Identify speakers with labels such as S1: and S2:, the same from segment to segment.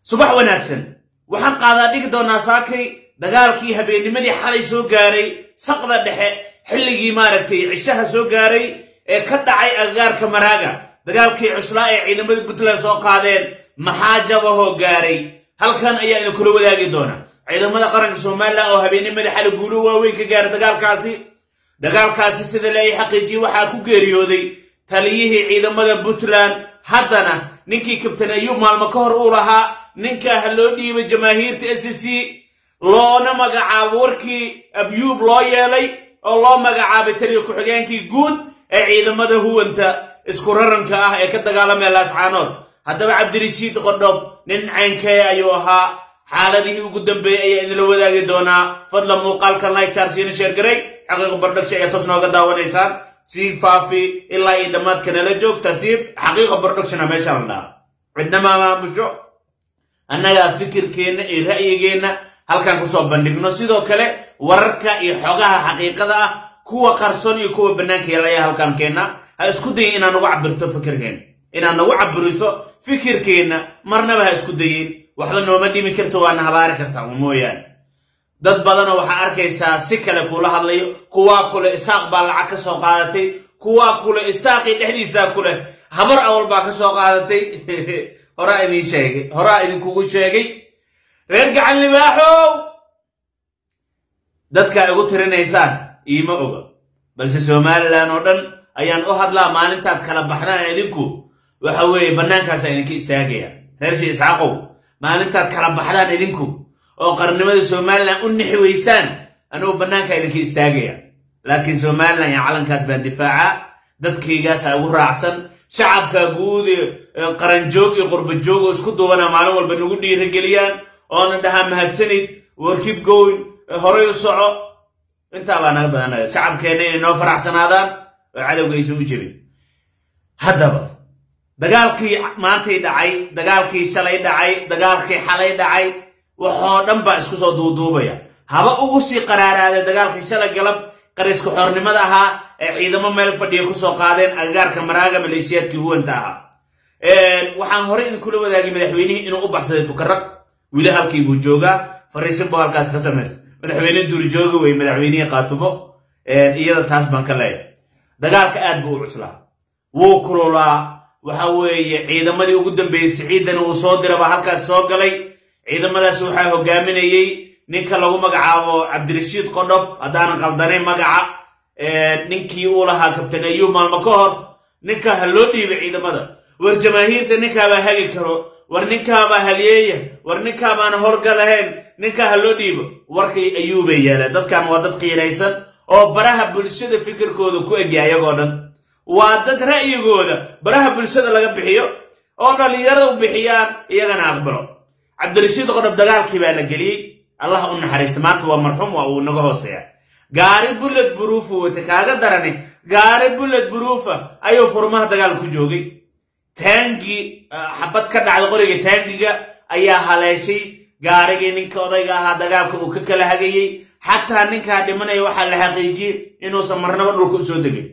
S1: subax wanaagsan waxaan qaadaa dhigi doonaa saakay dagaalkii habeennimadii xalay soo gaaray saqda dhexe xilligii maaragtay cishaha soo gaaray ee ka dhacay agagaarka maraaga dagaalkii cuslaa ee ciidamada puntland soo qaadeen maxaa jabahoo gaaray halkan ayaa idinkula wadaagi doona ciidamada qaranka somalilan oo habeennimadii xalay guulo waaweyn ka gaaray dagaalkaasi dagaalkaasi sida la ay xaqiijiyey waxaa ku geeriyooday taliyihii ciidamada puntland haddana ninkii kabtan ayuub maalmo ka hor uu lahaa ninkaa ha loo dhiibay jamaahiirta s c loona magacaabo warkii abyuub loo yeelay oo loo magacaabay taliya ku-xigeenkii guud ee ciidamada huwanta isku raranka ah ee ka dagaalamaya laascaanood haddaba cabdirashiid qodhob nin caynkee ayuu ahaa xaaladihii ugu dambeeyey ayaa idinla wadaagi doonaa fadlan muuqaalkan like saarsiina sheergaray xaqiiqa bardhagsha ayaa toos nooga daawanaysaan sii faafi ilaa iyo dhammaadka nala joog tartiib xaqiiqa bardhagshana meesha la dhaha cidnama maamusho annagaa fikirkeenna iyo ra'yigeenna halkan kusoo bandhigno sidoo kale wararka iyo xogaha xaqiiqada ah kuwa qarson iyo kuwa bannaanka yaal ayaa halkan keenna ha isku dayin inaad nagu cabirto fikirkeenna inaad nagu cabiriso fikirkeenna marnaba ha isku dayin waxba nooma dhimi karto waana habaari kartaa un mooyaane dad badanoo waxaa arkaysaa si kale kuula hadlayo kuwaa kule isaaq baa lacag ka soo qaadatay kuwaa kule isaaqii dhexdiisaa kule habar awal baa ka soo qaadatay horaa idin sheegay horaa idinkugu sheegay reer gacan libaaxow dadkaa igu tirinaysaan iima oga balse somalilan oo dhan ayaan u hadlaa maalintaad kala baxdaan idinku waxa weeye bannaankaasa idinka istaagaya reer shi isxaaqow maalintaad kala baxdaan idinku oo qarnimada somalilan u nixi weysaan anugu bannaanka idinka istaagaya laakiin somalilan iyo calankaas baan difaaca dadkaygaasa ugu raacsan shacabka guud qaranjoog iyo qurbajoog oo isku duubana maalin walba nagu dhiirageliyaan oona dhahaa mahadsanid warkib goyn horay u soco intaa baa naga badanaya shacabkeenna inay noo faraxsanaadaan oo cadowga aysan u jirin haddaba dagaalkii maantay dhacay dagaalkii shalay dhacay dagaalkii xalay dhacay waxoo dhan baa isku soo duuduubaya haba ugu sii qaraaraaday dagaalkii shalay galab qariska xoornimada ahaa ee ciidamo meel fadhiya kusoo qaadeen agagaarka maraaga maleeshiyaadkii huwanta ahaa waxaan horey idinkula wadaagay madaxweynihii inuu u baxsaday tukaraq wili halkii buu joogaa fariisin buu halkaas ka samaysta madaxweyne duurjooga wey madaxweynihii qaatumo iyada taas baan ka leeyahay dagaalka aad buu u cuslaa wuu kululaa waxa weeye ciidamadii ugu dambeeyey siciidan uu soo diraba halkaas soo galay ciidamadaas waxaa hogaaminayey ninka lagu magacaabo cabdirashiid qodhob haddaanan qaldanayn magaca ninkii uu lahaa kabtan ayuub maalmo ka hor ninkaa ha loo dhiibay ciidamada war jamaahiirta ninkaabaa hagi karo war ninkaabaa halyeeya war ninkaabaana horga lahayn ninkaa ha loo dhiibo warkay ayuubay yeeleen dadkan waa dad qiinaysan oo baraha bulshada fikirkooda ku egya ayagoo dhan waa dad ra'yigooda baraha bulshada laga bixiyo oo dhallinyarada u bixiyaan iyagana aqbalo cabdirashiid qodhob dagaalkii baa la geliyey allah u naxariista maanta waa marxuum waa uu naga hooseeya gaari bulled buruufu wata kaaga darani gaari bulled buruufa ayuu furmaha dagaal ku joogay taangi xabad ka dhacda qoriga taangiga ayaa haleeshay gaarigii ninka odayga ahaa dagaalka uu ka kala hagayey xataa ninkaa dhimanaya waxaa la xaqiijiyey inuusan marnaba dhulka usoo degin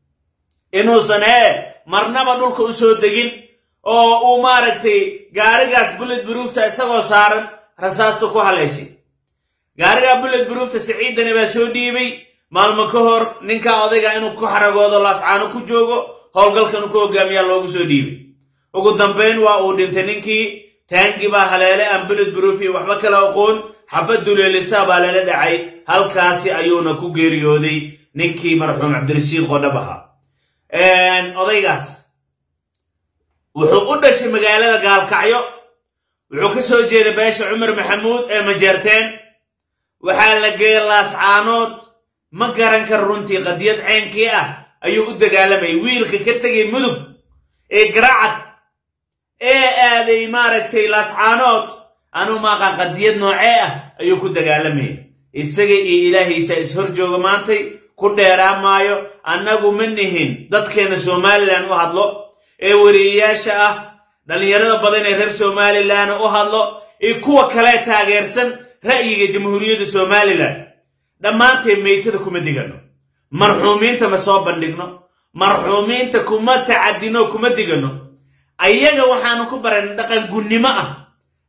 S1: inuusan ee marnaba dhulka usoo degin oo uu maaragtay gaarigaas bulled buruufta isagoo saaran rasaasta ku haleeshay gaarigaa bulled buruufta siciidani baa soo dhiibay maalmo ka hor ninkaa odayga inuu ku xaragoodo laascaano ku joogo howlgalkan ku hogaamiyaa loogu soo dhiibay ugu dambayn waa uu dhintay ninkii taangi baa haleele aan bulled buruufi waxba kala aqoon xabad duleelisaa baa lala dhacay halkaasi ayuuna ku geeriyooday ninkii marxuum cabdirashiid qodhab ahaa odaygaas wuxuu u dhashay magaalada gaalkacyo wuxuu ka soo jeeday beesha cumar maxamuud ee majeerteen waxaa la geeyay laascaanood ma garan kar runtii qadiyad ceynkii ah ayuu u dagaalamayay wiilka ka tegay mudug ee garacad ee aaday maaragtay laascaanood anuu maaqaan qadiyad noocee ah ayuu ku dagaalamayay isaga iyo ilaahiisa ishor jooga maantay ku dheeraa maayo annagu ma nihin dadkeenna somalilan u hadlo ee wariyeyaasha ah dhallinyarada badan ee reer somalilan u hadlo iyo kuwa kale taageersan ra'yiga jamhuuriyadda somalilan dhammaanteen meytada kuma digano marxuumiinta ma soo bandhigno marxuumiinta kuma tacadino kuma digano ayaga waxaanu ku baran dhaqan gunnimo ah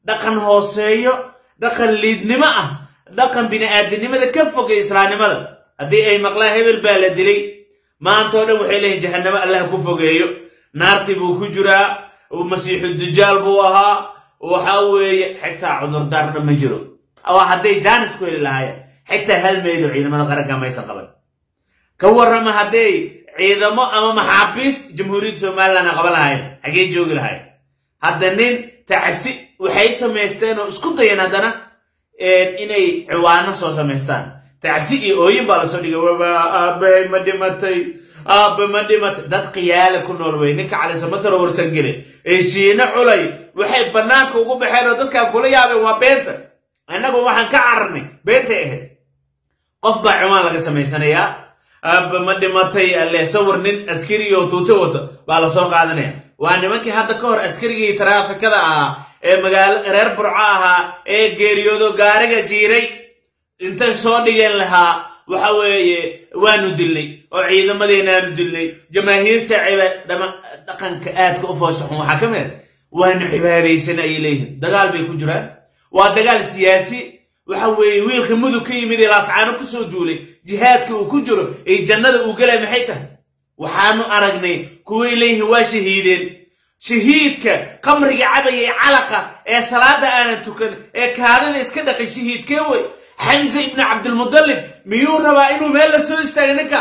S1: dhaqan hooseeyo dhaqan liidnimo ah dhaqan bini'aadinimada ka fogay islaamnimada haddii ay maqlaan hebel baa la dilay maantao dhan waxay leeyihin jahannamo allah ku fogeeyo naartii buu ku jiraa masiixu dajaal buu ahaa waxa weeye xitaa cudurdaarna ma jiro waa hadday jaanis ku heli lahaayeen xitaa hal meedo ciidamada qaranka maysan qaban ka warrama hadday ciidamo ama maxaabiis jamhuuriyadda somalilan qaban lahaayeen xaggee joogi lahayen hadda nin tacsi waxay samaysteen oo isku dayeen haddana inay ciwaano soo samaystaan tacsi iyo ooyin baa lasoo dhigay waba aabbahay ma dhimatay aabba ma dhimatay dad khiyaala ku nool wey ninka calisamataro warsangele ee shiino culay waxay bannaanka ugu baxeen oo dadkaan kula yaabeen waa beenta innagu waxaan ka cararnay beentay ahayd qof baa ciwaan laga samaysanayaa aabba ma dhimatay alle sawir nin askari oo tuuto wato baa lasoo qaadanaya waa nimankii hadda ka hor askarigii taraafikada ahaa ee magaalo reer burco ahaa ee geeriyoodo gaariga jiiray intay soo dhigeen lahaa waxa weeye waanu dilnay oo ciidamadeenaanu dilnay jamaahiirta dhaqanka aadka u fooshaxun waxaa ka mid waanu cibaadaysan ayay leeyihiin dagaal bay ku jiraan waa dagaal siyaasi waxa weeye wiilka mudug ka yimid ee laascaano ku soo duulay jihaadka uu ku jiro ee jannada uu gelay maxay tahay waxaanu aragnay kuway leeyihiin waa shahiideen shahiidka qamriga cabaya ee calaqa ee salaada aanan tukan ee kaadada iska dhaqay shahiidkee wey xamse ibnu cabdilmudalib miyuu rabaa inuu meel la soo istaaga ninka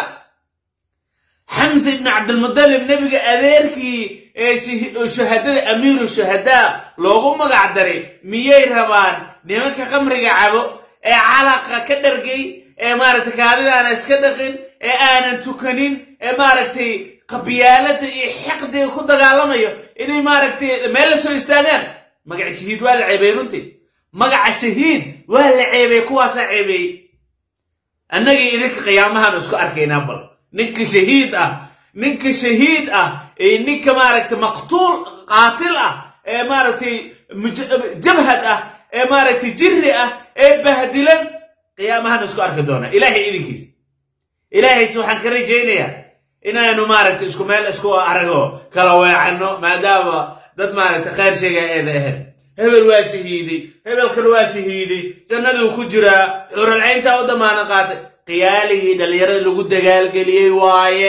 S1: xamse ibnu cabdilmudalib nebiga adeerkii ee shuhadada amiiru shuhadaa loogu magac daray miyay rabaan nimanka qamriga cabo ee calaqa ka dhargay ee maaragtay kaadida aanan iska dhaqin ee aanan tukanin ee maaragtay qabyaalada iyo xiqdiga ku dagaalamayo inay maaragtay meel la soo istaagaan magaca shahiid waa la ceebey runtii magaca shahiid waa la ceebey kuwaasaa ceebeeyey annagii idinka qiyaamahaan isku arkaynaa bal ninka shahiid ah ninka shahiid ah ee ninka maaragtay maqtuul qaatil ah ee maaragtay jabhad ah ee maaragtay jirri ah ee bahdilan qiyaamahaan isku arki doonaa ilaahay idinkiis ilaahayse waxaan ka rajaynayaa inaanu maaragtay isku meel isku arago kala weecanno maadaama dad maaragtay khayr sheega eeda ahayd hebel waa shahiiday hebelkan waa shahiiday jannaduu ku jiraa xuralcayntaa u damaano qaatay qiyaaligii dhallinyarada lagu dagaalgeliyey waaye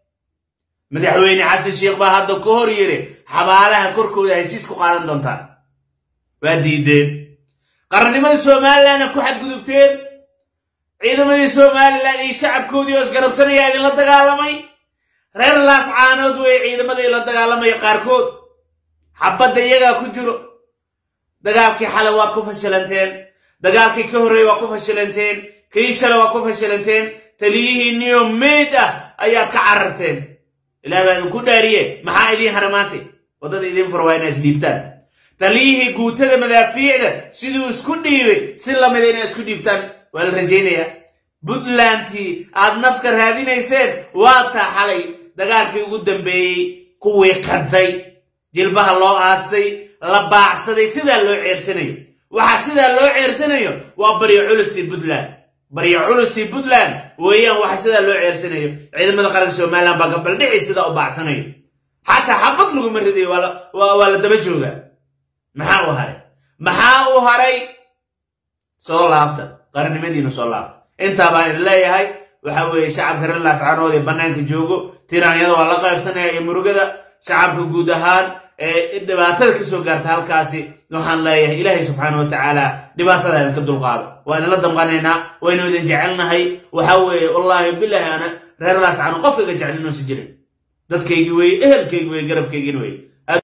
S1: madaxweyne xasan sheikh baa hadda ka hor yidhi xabaalaha korkooda heshiis ku qaadan doontaan waa diideen qarannimada somalilanna ku xadgudubteen ciidamadii somalilan iyo shacabkoodii oo isgarabsanayaa idinla dagaalamay reer laascaanood wey ciidamadii la dagaalamaya qaarkood xabadda iyagaa ku jiro dagaalkii xale waad ku fashilanteen dagaalkii ka horreey waa ku fashilanteen kii shale waa ku fashilanteen taliyihii niyo meyd ah ayaad ka cararteen ilaah baa idinku dhaariye maxaa idiin haramaantay waddada idiin fura waa inaa isdhiibtaan taliyihii guutada madaafiicda siduu isku dhiibay si lamida inaa isku dhiibtaan waa la rajaynayaa puntlandkii aad nafka raadinayseen waa taa xalay dagaalkii ugu dambeeyey kuwii qantay jilbaha loo aastay la baacsaday sidaa loo ceersanayo waxa sidaa loo ceersanayo waa baryo culustii puntland baryo culustii puntland weeyaan waxa sidaa loo ceersanayo ciidamada qaranka somalilan baa gabaldhici sidaa u baacsanayo xataa xabad laguma ridayo waa la daba joogaa maxaa u haray maxaa u haray soo laabta qarannimadiina soo laabta intaa baan idin leeyahay waxa weeye shacabka reer laascaanood ee bannaanka joogo tiraanyada waa la qaybsanaya iyo murugada shacabka guud ahaan ee dhibaatada ka soo gaarta halkaasi waxaan leeyahay ilaahay subxaana wa tacaala dhibaatada idinka dulqaado waa idinla damqanaynaa waynu idin jecelnahay waxa weeye wallaahi bilaahi ana reer laascaano qof iga jecel inuusi jirin dadkaygii weye ehelkaygii weye garabkaygin weye